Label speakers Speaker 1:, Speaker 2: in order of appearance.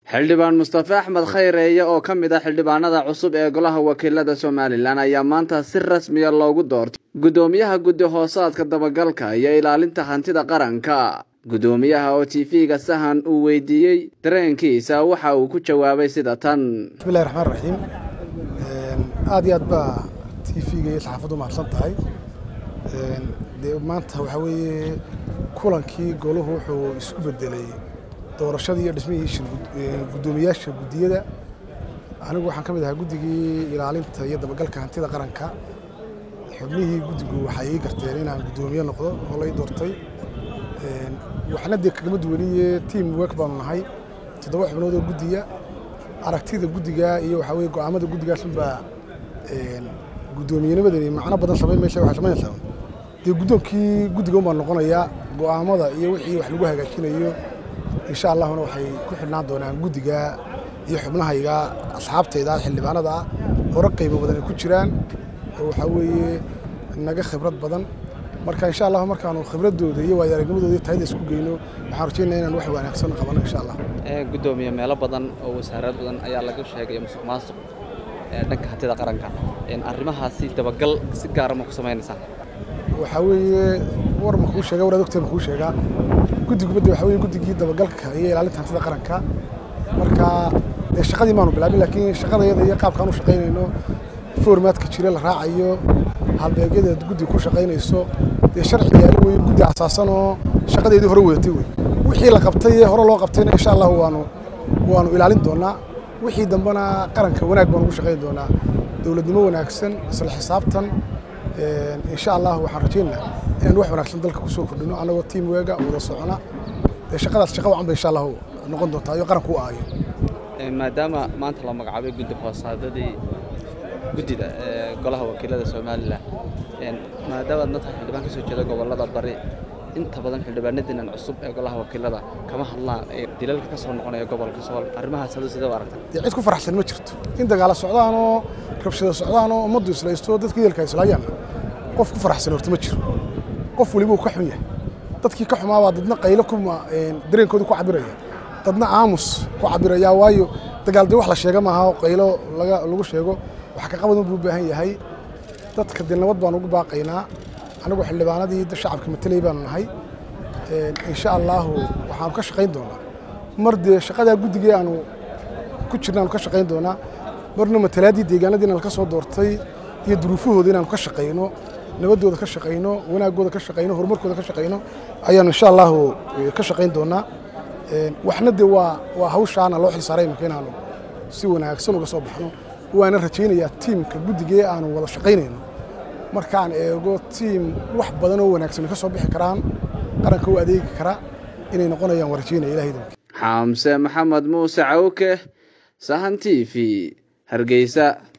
Speaker 1: xildhibaan mustafe axmed khayreeye oo ka mid ah xildhibaanada cusub ee golaha wakiilada somalilan ayaa maanta si rasmiya loogu doortay guddoomiyaha guddi hoosaadka dabagalka iyo ilaalinta hantida qaranka guddoomiyaha oo t v-ga sahan uu weydiiyey dareenkiisa waxa uu ku jawaabay sida tan
Speaker 2: bismillahi raxmaan raxiim aad iyo aad baa t v-ga iyo saxaafaddu mahadsan tahay dee maanta waxaa weeye kulankii goluhu wuxuu isku bedelay doorashadii iyo dhismihii guddoomiyaasha guddiyada anigu waxaan ka mid ahaa guddigii ilaalinta iyo dabagalka hantida qaranka xubnihii guddigu waxay ii garteen inaan guddoomiye noqdo oo lay doortay waxna dee kagama duwaniye team work baanu nahay toddoba xubnood oo guddiya aragtida guddiga iyo waxaa weye go'aamada guddigaasunbaa guddoomiyennimadani macno badan samayn maysa waxay samaynaysaa dee guddoonkii guddiga unbaan noqonayaa go'aamada iyo wixii wax lagu hagaajinayo insha allahuna waxay ku xidhnaan doonaan guddiga iyo xubnahayga asxaabtayda xildhibaanada ah hore qaybo badan ay ku jiraan oo waxaa weeye naga khibrad badan marka insha allah markaanu khibradooda iyo waayo aragnimadooda iyo tayada isku geyno waxaan rajeynaya inaan wax wanaagsan qabano insha allah
Speaker 1: guddoomiye meelo badan oo wasaarad badan ayaa laga sheegay musuq maasuq dhanka hantida qaranka arrimahaasi dabagal si gaara ma ku samaynaysaa
Speaker 2: waxaa weeye war ma kuu sheega war adogtee ma kuu sheegaa guddigubadda waxaa weye guddigii dabagalka iyo ilaalinta hantida qaranka marka dee shaqadii maanu bilaabin laakiin shaqadayada iyo qaabkaan u shaqaynayno formaadka jira la raacayo halbeegyada guddiga ku shaqaynayso dee sharci yaali weye guddi asaasan oo shaqadeedii hore wadatay wey wixii la qabtay ee hore loo qabtayna insha allahu waanu waanu ilaalin doonaa wixii dambena qaranka wanaag baan ugu shaqayn doonaa dowladnimo wanaagsan isla xisaabtan insha allah waxaan rajeynaa inaan wax wanaagsan dalka kusoo kordhino annagoo tiam weega wada socona dee shaqadaas shaqa wacan ba insha allahu noqon doontaa iyo qaranku u aayo
Speaker 1: maadaama maanta la magacaabay guddi hoosaadadii guddida ee golaha wakiilada somalilan maadaama aad matahay xildhibaan ka soo jeeda gobollada bari inta badan xildhibaanadiinan cusub ee golaha wakiilada kama hadlaan ee dilalka ka soo noqonaya gobolka sool arrimahaas hadu sidee u aragtay
Speaker 2: dee cid ku faraxsan ma jirto in dagaala socdaanoo rabshada socdaanoo ummaddu islaysto dadka yeelka islaayaan qof ku faraxsan horta ma jiro qof weliba uu ka xun yahay dadkii ka xumaabaa dadna qaylo kuma dareenkooda ku cabiraya dadna aamus ku cabiraya waayo dagaal dee wax la sheega maaha qaylo laga lagu sheego wax ka qabadan buu u baahan yahay dadka dee nabad baan ugu baaqaynaa anigu xildhibaanadii shacabka matelay baanu nahay insha allahu waxaanu ka shaqayn doonaa mar dee shaqadaa guddigii aanu ku jirna aanu ka shaqayn doonaa marna matalaadii deegaanadii inaan ka soo doortay iyo duruufahooda inaanu ka shaqayno nabaddooda ka shaqayno wanaaggooda ka shaqayno horumarkooda ka shaqayno ayaanu insha allahu ka shaqayn doonaa waxna dee waa waa hawshaana loo xilsaaray imika inaanu si wanaagsan uga soo baxno waana rajaynayaa tiimka guddigee aanu wada shaqaynayno markaan eego tiim wax badan oo wanaagsan ka soo bixi karaan qaranka u adeegi kara inay noqonayaan waa rajaynaya ilahay danki
Speaker 1: xaamse maxamed muuse cawke sahan t v hargeysa